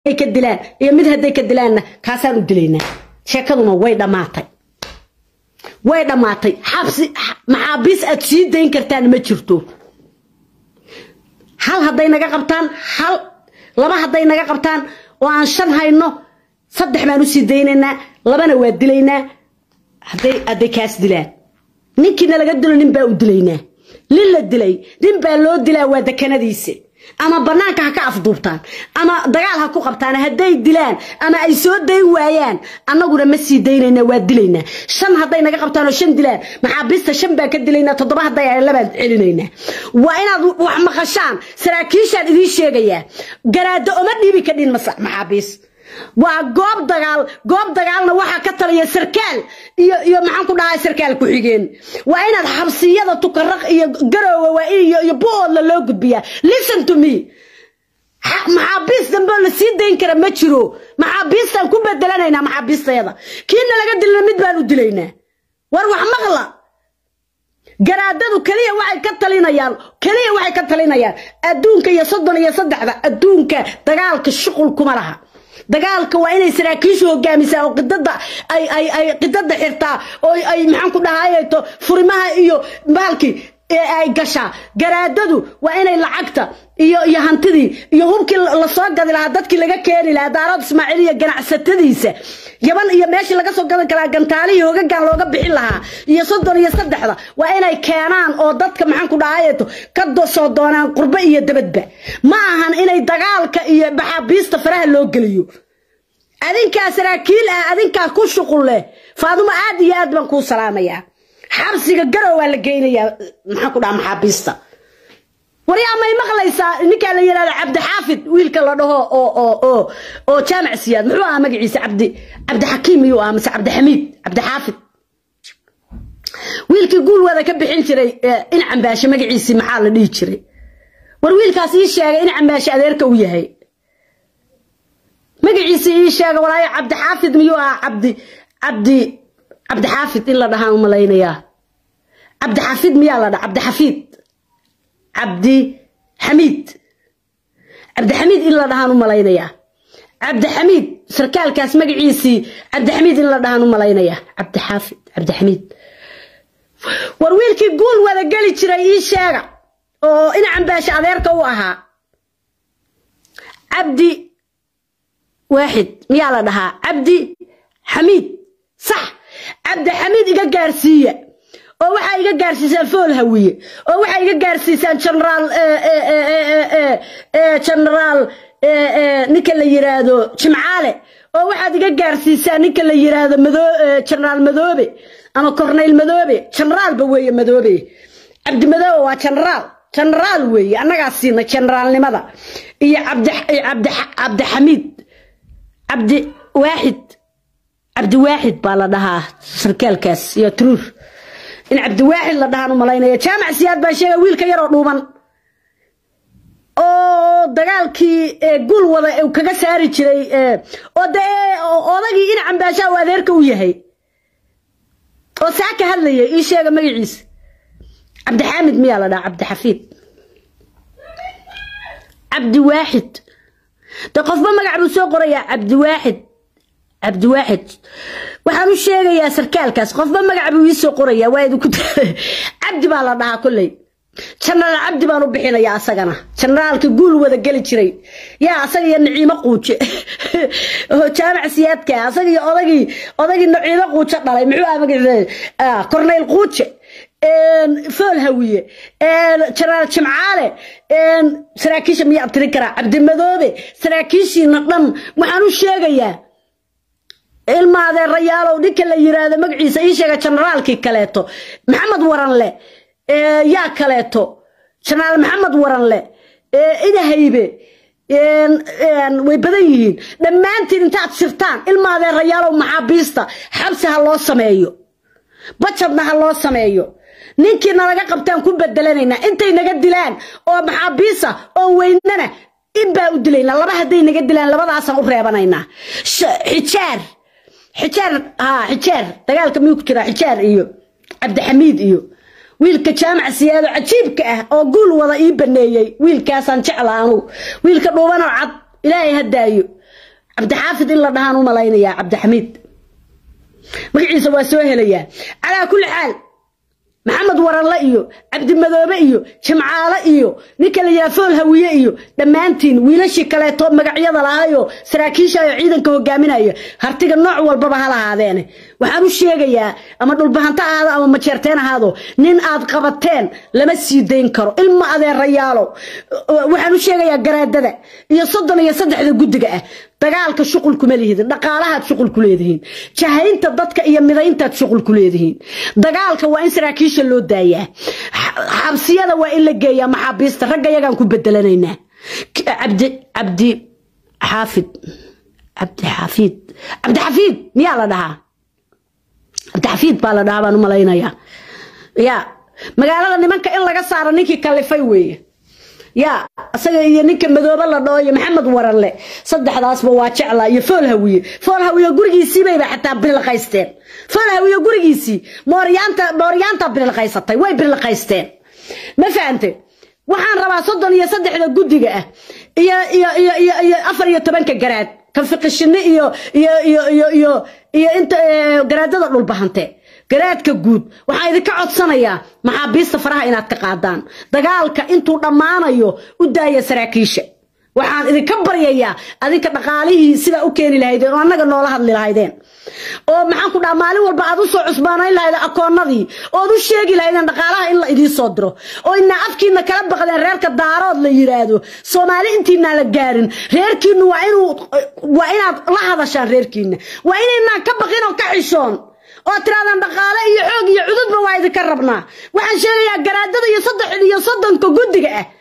hadday ka dilaan iyo mid hadday ka dilaanna kaasaan u dilaynaa sheekaduna way dhammaatay way dhammaatay xabsi maxaabiis aad sii dayn kartaan ma jirto hal hadday naga qabtaan hal laba hadday naga qabtaan oo aan shan hayno saddex baan usii daynaynaa labana waa dilaynaa hadday hadday kaas dilaan ninkiina laga dilo nin baa u dilaynaa nin la dilay nin baa loo dilaa waa dekanadiisa ama banaanka ha ka afduubtaan ama dagaal ha ku qabtaan hadday dilaan ama ay soo dayn waayaan annaguna ma sii daynayna waa dilaynaa shan hadday naga qabtaan oo shan dilaan maxaabiista shan baan ka dilaynaa toddoba hadday ay labaan celinaynaa waa inaad wax maqashaan saraakiishaan idiin sheegayaa garaado oma dhiibi ka dhin maxaabiis waa goob dagaal goob dagaalna waxaa ka taliya sarkaal iyo iyo maxaan ku dhahay sarkaal ku-xigeen waa inaad xabsiyada tukaraq iyo garoowe waa iyo iyo bu-oodla loo gudbiyaa listen to me maxaabiis dambe la sii dayn kara ma jiro maxaabiistaan ku bedelanaynaa maxaabiistayada kiina laga dilna mid baan u dilaynaa war wax maqla garaadadu keliya waxay ka talinayaan keliya waxay ka talinayaan adduunka iyo soddon iyo saddexda adduunka dagaalka shuqul kuma laha dagaalka waa inay saraakiishu hogaamisaa oo qidada ay ay ay qidada xirtaa oo ay maxaan ku dhahayto furimaha iyo baalkii ay gashaa garaadadu waa inay lacagta iyo iyo hantidii iyo hubkii lasoo gadi lahaa dadkii laga keeni lahaa daarad ismaaciil iyo ganacsatadiisa yaban iyo meeshii laga soo gadan karaa gantaalihii hogagan looga bixin lahaa iyo soddon iyo saddexda waa inay keenaan oo dadka maxaan ku dhahayeto ka soo doonaan qurbo iyo dabadba ma ahan inay dagaalka iyo maxaabiista faraha loo geliyo adinkaa saraakiil ah adinkaa ku shuqul leh faadumo aad iyo aad baan kuu salaamayaa xabsiga garow waa la geynayaa maxaan ku dhaha maxaabiista waryaa may maqlaysaa ninkaa la yidhahda cabdixaafid wiilka la dhaho oo oo oo oo jaamac siyaad muxuu ahaa magaciisa cabdi cabdixakiim miyuu ahaa mise cabdixamiid cabdixaafid wiilkii guul wada ka bixin jiray in cambaashe magaciisii maxaa la dhihi jiray war wiilkaas ii sheegay in cambaashe adeerka u yahay magaciisii ii sheega walaayo cabdixaafid miyuu ahaa cabdi cabdi cabdixaafid in la dhahaan u malaynayaa cabdixafid miyaa la dhaha cabdixafiid cabdi xamiid cabdixamiid in la dhahaan u malaynayaa cabdixamiid sarkaalkaas magaciisii cabdixamiid in la dhahaan u malaynayaa cabdixaafid cabdixamiid war wiilkii guul wada geli jiray ii sheega oo in cambaashe adeerka u ahaa cabdi waaxid miyaa la dhahaa cabdi xamiid sax cabdixamiid iga gaarsiiya oo waxaa iga gaarsiisaan fool hawiye oo waxaa iga gaarsiisaan generaal generaal ninka la yiraahdo jimcaale oo waxaad iga gaarsiisaan ninka la yiraahdo mado generaal madoobe ama corneyl madoobe generaalba weeye madoobe cabdi madoobe waa generaal generaal weeye annagaa siina generaalnimada iyo cabdixamiid cabdi waaxid cabdiwaaxid baa la dhahaa sarkaalkaas iyo truur in cabdiwaaxid la dhahaan u malaynaya jaamac siyaad baa sheegay wiilka yaroo dhuuban oo dagaalkii gul wada uu kaga saari jiray oo dee odagii in cambaashaa uu adeerka u yahay oo saa ka hadlaya ii sheega magaciisa cabdixaamid miyaa la dhahaa cabdixafiid cabdiwaaxid de qofba magac buu soo qorayaa cabdiwaaxid cabdiwaaxid waxaan u sheegayaa sarkaalkaas qofba magac buu ii soo qorayaa waa idinku cabdi baa la dhahaa kolley jenaraal cabdi baan u bixinayaa asagana jenaraalka guul wada geli jiray yaa asaga iyo naciimo quuje oo jaamac siyaadka asaga iyo odagii odagii naciimo quuje dhalay muxuu ah magaciisa corneyl quuje fool hawiye jenaraal jimcaale saraakiisha miyaa abtirin karaa cabdimadoobe saraakiishiina dhan waxaan u sheegayaa ilma adeerayaalow ninka la yiraahdo magaciisa ii sheega generaalkii kaleeto maxamed waranle yaa kaleeto jenaraal maxamed waranle idahaybe way badan yihiin dhammaantiin intaad sirtaan ilma adeerayaalow maxaabiista xabsi ha loo sameeyo bajadna ha loo sameeyo ninkiina laga qabtaan ku bedelanaynaa intay naga dilaan oo maxaabiisa oo weynana inbaa u dilaynaa laba hadday naga dilaan labadaasaan u reebanaynaa xijaar xijaar haa xijaar dagaalka miyuu ku jiraa xijaar iyo cabdixamiid iyo wiilka jaamac siyaado cajiibka ah oo guul wada ii baneeyey wiilkaasaan jecla anugu wiilka dhuubanoo cad ilaahay ha daayo cabdixaafid in la dhahaan u malaynayaa cabdixamiid magaciisa waa soo helayaa calaa kulli xaal maxamed waranle iyo cabdimadoobe iyo jimcaale iyo ninka la yidhaha fool hawiye iyo dhammaantiin wiilashii kaleeto magacyada lahaayoo saraakiishayo ciidanka hogaaminaya hartiga nooc walbaba ha lahaadeene waxaan u sheegayaa ama dhulbahanto ahaado ama majeerteen ahaado nin aad qabateen lama sii dayn karo ilma adeerayaalo waxaan u sheegayaa garaadada iyo soddon iyo saddexda guddiga ah dagaalka shuqul kuma lihidin dhaqaalahaad shuqul ku leedihiin jahaynta dadka iyo midayntaad shuqul ku leedihiin dagaalka waa in saraakiisha loo daayaa xabsiyada waa in la geeyaa maxaabiista ragga yagaan ku bedelanaynaa cabdi cabdi xaafid cabdi xafiid cabdi xafiid miyaa la dhahaa cabdi xafiid baa la dhahaa baan u malaynayaa ya magaalada nimanka in laga saaro ninkii kalifay weeye yaa isaga iyo ninka madoobe la dhoo iyo maxamed waranle saddexdaasba waa jeclaa iyo fool hawiye fool hawiye gurigiisiibayba xataa birilqaysteen fool hawiye gurigiisii mooryaanta mooryaanta birilqaysatay way birilqaysteen ma fahante waxaan rabaa soddon iyo saddexda guddiga ah iyo iyo iyo iyo iyo afar iyo tobanka garaad kan fiqishine iyo iyo iyo iyo iyo iyo inta garaadada dhulbahante garaadka guud waxaa idinka codsanayaa maxaabiista faraha inaad ka qaadaan dagaalka intuu dhammaanayo u daaya saraakiisha waxaan idinka baryayaa adinka dhaqaalihii sidaa u keeni lahaydeen oo annaga noola hadli lahaydeen oo maxaan ku dhaha maalin walba aad u soo cusbaanayn lahaydeen akoonnadii ood u sheegi lahaydeen dhaqaalaha in la idiin soo diro oo inaa afkiina kala baqdeen reerka daarood la yidhaahdo soomaali intiinaan la gaarin reerkiinu waa inuu waa inaad la hadashaan reerkiina waa inaynaan ka baqin oo ka xishoon oo tiraadaan dhaqaale iyo xoog iyo cududba waa idinka rabnaa waxaan sheegayaa garaadada iyo saddex iyo soddonka guddiga ah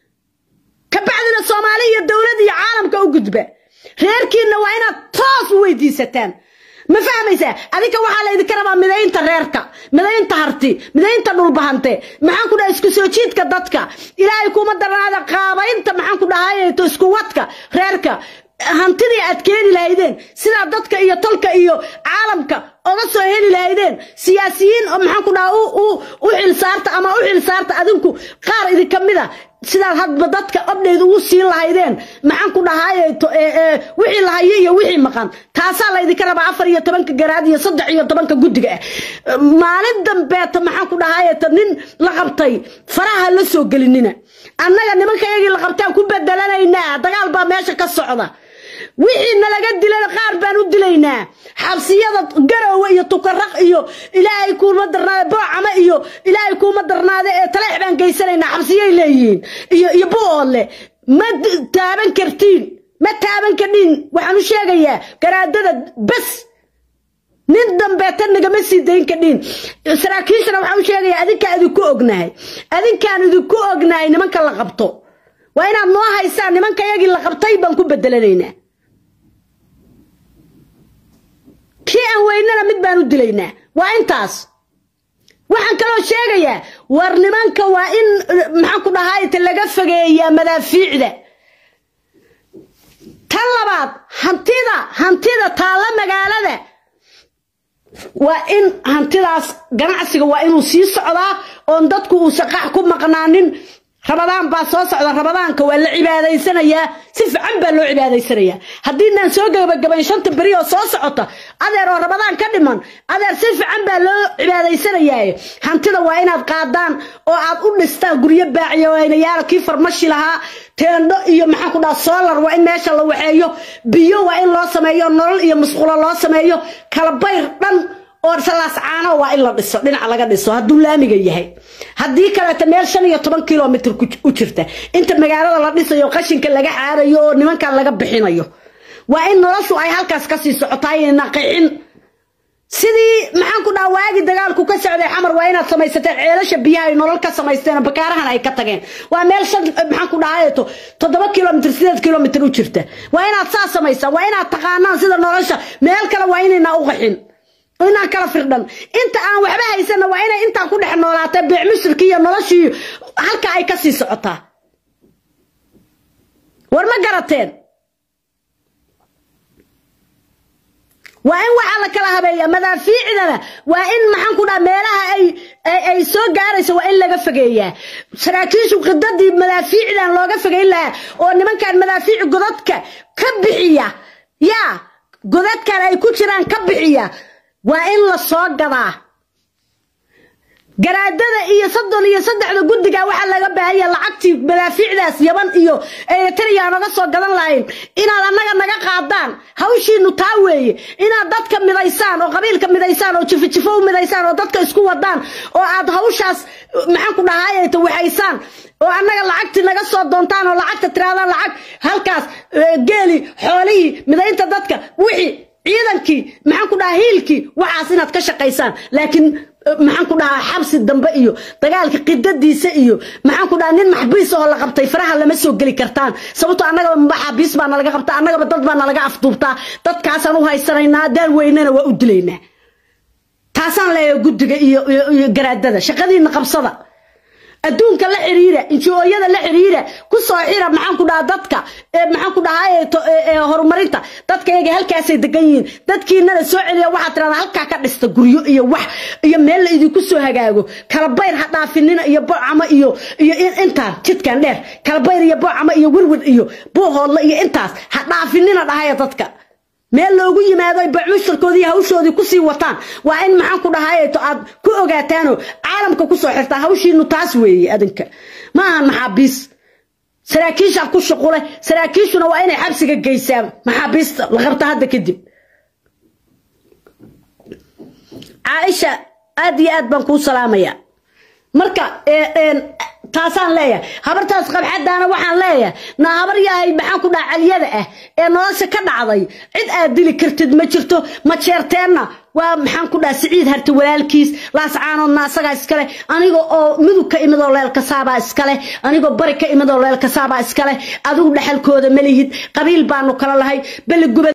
kabacdina soomaali iyo dowlad iyo caalamka u gudba reerkiinna waa inaad toos u weydiisataan ma fahmaysaa adinka waxaa laydinka rabaa midaynta reerka midaynta harti midaynta dhulbahante maxaan ku dhaha isku soo jiidka dadka ilaahay kuma darnaada qaabaynta maxaan ku dhahayto isku wadka reerka hantidii aad keeni lahaydeen sidaa dadka iyo tolka iyo caalamka oga soo heli lahaydeen siyaasiyiin oo maxaan ku dhaha u xilsaarta ama u xilsaarta adinku qaar idinka mida sidaad hadba dadka obdheyd ugu siin lahaydeen maxaan ku dhahaye wixii lahaye iyo wixii maqan taasaa laydinka rabaa afar iyo tobanka garaad iyo saddex iyo tobanka guddiga ah maalin dambeeta maxaan ku dhahayeta nin la qabtay faraha la soo gelinina annaga nimanka yagii la qabtaan ku bedelanaynaa dagaal baa meesha ka socda wixii nalaga dilana qaar baan u dilaynaa xabsiyada garowe iyo tukaraq iyo ilaahay kuuma darnaade boocama iyo ilaahay kuuma darnaade ee taleex baan geysanaynaa xabsiyay leeyihiin iyo iyo buoodle ma taaban kartiin ma taaban kadhin waxaan u sheegayaa garaadada bes nin dambeeta nagama sii dayn kadhin saraakiishana waxaan u sheegayaa adinkaan idinku ognahay adinkaan idinku ognahay nimanka la qabto waa inaad noo haysaan nimanka yagii la qabtay baan ku bedelanaynaa kii aan weynana mid baan u dilaynaa waa intaas waxaan kaloo sheegayaa war nimanka waa in maxaan ku dhahayta laga fogeeyaa madaafiicda tan labaad hantida hantida taalla magaalada waa in hantidaas ganacsiga waa inuu sii socdaa oon dadku uusan qax ku maqnaanin rabadaan baa soo socda rabadaanka waa la cibaadaysanayaa si fiican baa loo cibaadaysanayaa haddiinaan soo gabagabayn shanta beri oo soo socota adeer oo rabadaan ka dhiman adeer si fiican baa loo cibaadaysanayaaye hantida waa inaad qaadaan oo aad u dhistaan guryo baaciya waynayaala kii farmashi lahaa teendho iyo maxaan ku dhaha solar waa in meesha la waxeeyo biyo waa in loo sameeyo nolol iyo musqulo loo sameeyo kalabayr dhan oo salaas caano waa in la dhiso dhinac laga dhiso hadduu laamiga yahay haddii kaleeta meel shan iyo toban kilomitr u jirta inta magaalada la dhisayo qashinka laga xaarayo oo nimankan laga bixinayo waa in noloshu ay halkaas kasii socotaayna qixin sidii maxaan ku dhaha waagi dagaalku ka socday xamar waa inaad samaysateen ceelasha biyaha ay nolol ka samaysteen oo bakaarahan ay ka tageen waa meel shan maxaan ku dhahayeto toddoba kilomitr sideed kilomitr u jirta waa inaad saa samaysaan waa inaad taqaanaan sida nolosha meel kale waa inaynaa u qaxin inaan kala firdhan inta aan waxba haysana waa inay intaan ku dhex noolaatee beec musirkii iyo noloshii halka ay ka sii socotaa war ma garateen waa in waxaa la kala habeeya madaafiicdana waa in maxaan ku dhaha meelaha ay ay soo gaarayso waa in laga fogeeyaa saraakiishu khidadii madaafiicdan looga fogeyn lahaa oo nimankan madaafiic godadka ka bixiya yaa godadkan ay ku jiraan ka bixiya waa in la soo gadaa garaadada iyo soddon iyo saddexda guddiga waxaa laga baahanya lacagtii madaafiicdaas yaban iyo eritrea naga soo gadan lahayn inaad annaga naga qaadaan hawshiinu taa weeye inaad dadka midaysaan oo qabiilka midaysaan oo jifojifo u midaysaan oo dadka isku wadaan oo aad hawshaas maxaan ku dhahaayta waxaysaan oo annaga lacagtii naga soo doontaan oo lacagta tiraadaan lacag halkaas geeli xoolihii midaynta dadka wixii ciidankii maxaan ku dhahaa hiilkii waxaas inaad ka shaqaysaan laakiin maxaan ku dhahaa xabsi dambe iyo dagaalka qidadiisa iyo maxaan ku dhahaa nin maxbiis oo la qabtay faraha lama soo geli kartaan sababtoo annagaba maxaabiis baa nalaga qabtaa annagaba dad baa nalaga afduubtaa dadkaasaan u haysanaynaa daan weynana waa u dilaynaa taasaan leeyahay guddiga iyo iyo garaadada shaqadiina qabsada adduunka la xiriira injooyada la xiriira ku soo xira maxaan ku dhahaa dadka maxaan ku dhahaa horumarinta dadka iyaga halkaasay degan yihiin dadkiinana soo celiya waxaad tirahdaa halkaa ka dhista guryo iyo wax iyo meel la idinku soo hagaago kalabayr ha dhaafinina iyo bocama iyo iyo intaan jidkan dheer kalabayr iyo bocama iyo wirwir iyo buuhoodla iyo intaas ha dhaafinina dhahaya dadka meel loogu yimaado ay bacmushtarkoodii iyo hawshoodii kusii wataan waa in maxaan ku dhahaayeeto aad ku ogaataanoo caalamka kusoo xirtaa hawshiinu taas weeye adinka ma ahan maxaabiis saraakiishaa ku shuqule saraakiishuna waa inay xabsiga geysaan maxaabiista la qabta hadda kadib caaisha aad iyo aad baan kuu salaamaya marka taasaan leeyahay habartaas qabxadaana waxaan leeyahay na habar yahay maxaan ku dhaha caliyada ah ee nolosha ka dhacday cid aad dili kartid ma jirto ma jeerteenna waa maxaan ku dhaha siciid harta walaalkiis laascaanoodna asagaa iskale aniga oo mudug ka imid oo leelkasaabaa iskale anigoo bari ka imid oo leelkasaabaa iskale adigu dhexalkooda ma lihid qabiil baanu kala lahay beli gubad